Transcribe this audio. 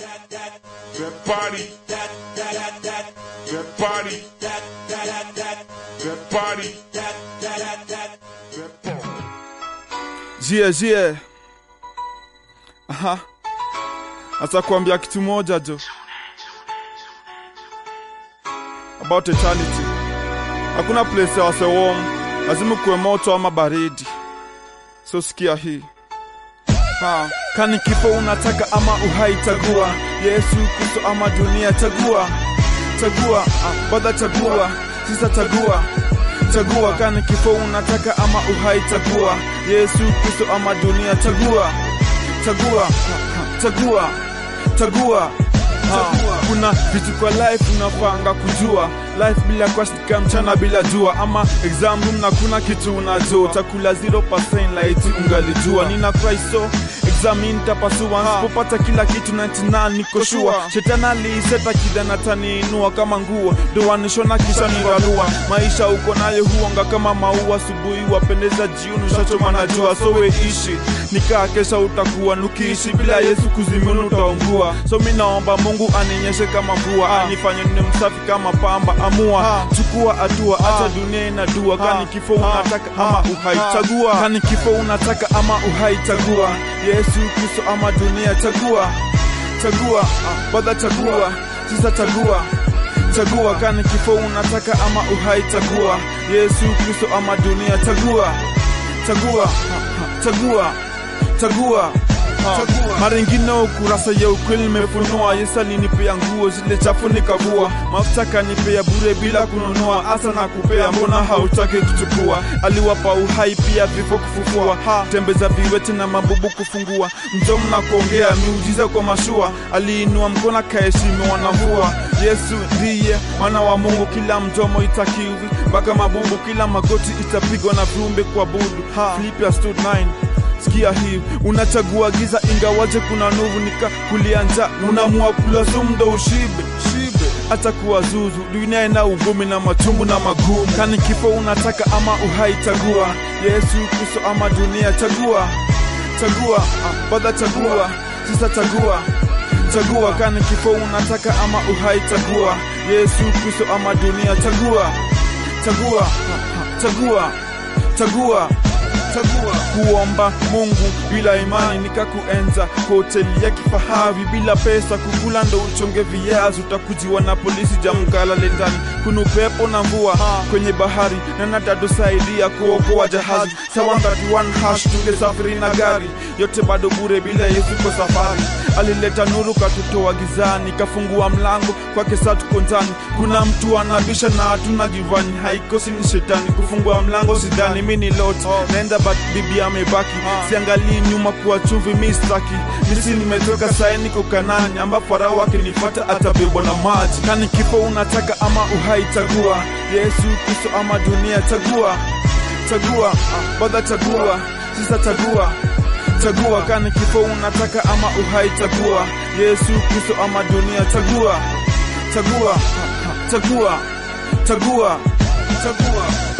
That body. That body. That body. That body. jie jie aha asa kuambia kitu moja jo about eternity hakuna place ya wase warm lazima kuwe moto ama baridi so sikia hii ha. kani kifo unataka ama uhai chagua yesu kristo ama dunia chagua chagua ah, badha chagua sisa chagua chagua kani kifo unataka ama uhai chagua yesu kristo ama dunia chagua chagua chagua chagua Ha, kuna vitu kwa life unapanga kujua life bila kuashika mchana bila jua ama exam room na kuna kitu unajua utakula 0% laiti ungalijua nina cry so exam nitapasua nsipopata kila kitu 99 niko sure shetani aliseta kidana taniinua kama nguo dowanishona kisha niralua maisha uko nayo huonga kama maua asubuhi wapendeza jioni ushachoma na jua so we ishi nikaa kesha utakuwa nukiishi bila yesu kuzimuni utaungua so mi naomba mungu aninyeshe kama mvua anifanye nne msafi kama pamba amua chukua hatua hata dunia inadua kani kifo unataka ama uhai chagua kani kifo unataka ama uhai chagua yesu kristo ama dunia chagua chagua badha chagua sisa chagua chagua kani kifo unataka ama uhai chagua yesu kristo ama dunia chagua chagua chagua chagua Chagua. mara ingine ukurasa ya ukweli nimefunua yesu alinipea nguo zile chafu nikavua mafuta kanipea bure bila kununua hasa na kupea mbona hautaki kuchukua aliwapa uhai pia vifo kufufua tembeza viwete na mabubu kufungua mdomo na kuongea miujiza kwa mashua aliinua mkono akaheshimiwa na mvua yesu ndiye mwana wa mungu kila mdomo itakiwi mpaka mabubu kila magoti itapigwa na viumbe kwa budu Philippians 2:9 sikia hii unachagua giza ingawaje kuna nuvu nika kulia nja unamua kula sumdo ushibe shibe hata kuwa zuzu dunia ina ugumi na machungu na magumu kani kifo unataka ama uhai chagua yesu kristo ama dunia chagua chagua ah, badha chagua sisa chagua chagua kani kifo unataka ama uhai chagua yesu kristo ama dunia chagua chagua chagua chagua chagua kuomba mungu bila imani nikakuenza kwa hoteli ya kifahari bila pesa kukula ndo uchonge viazi utakujiwa na polisi jamkalale ndani kuna upepo na mvua kwenye bahari na natadosaidia kuokoa jahazi sawangati hash tungesafiri na gari yote bado bure bila yesu kwa safari alileta nuru katutoa gizani kafungua mlango kwake saa tuko ndani kuna mtu anabisha na hatuna givani haikosi ni shetani kufungua mlango sidani mi ni lot naenda but bibi amebaki siangalii nyuma kuwa chumvi mi staki misi nimetoka sae niko kanani amba farao akinifata atabebwa na maji kani kifo unataka ama uhai chagua yesu kristo ama dunia chagua chagua badha chagua sisa chagua chagua kani kifo unataka ama uhai chagua yesu kristo ama dunia chagua chagua chagua chagua chagua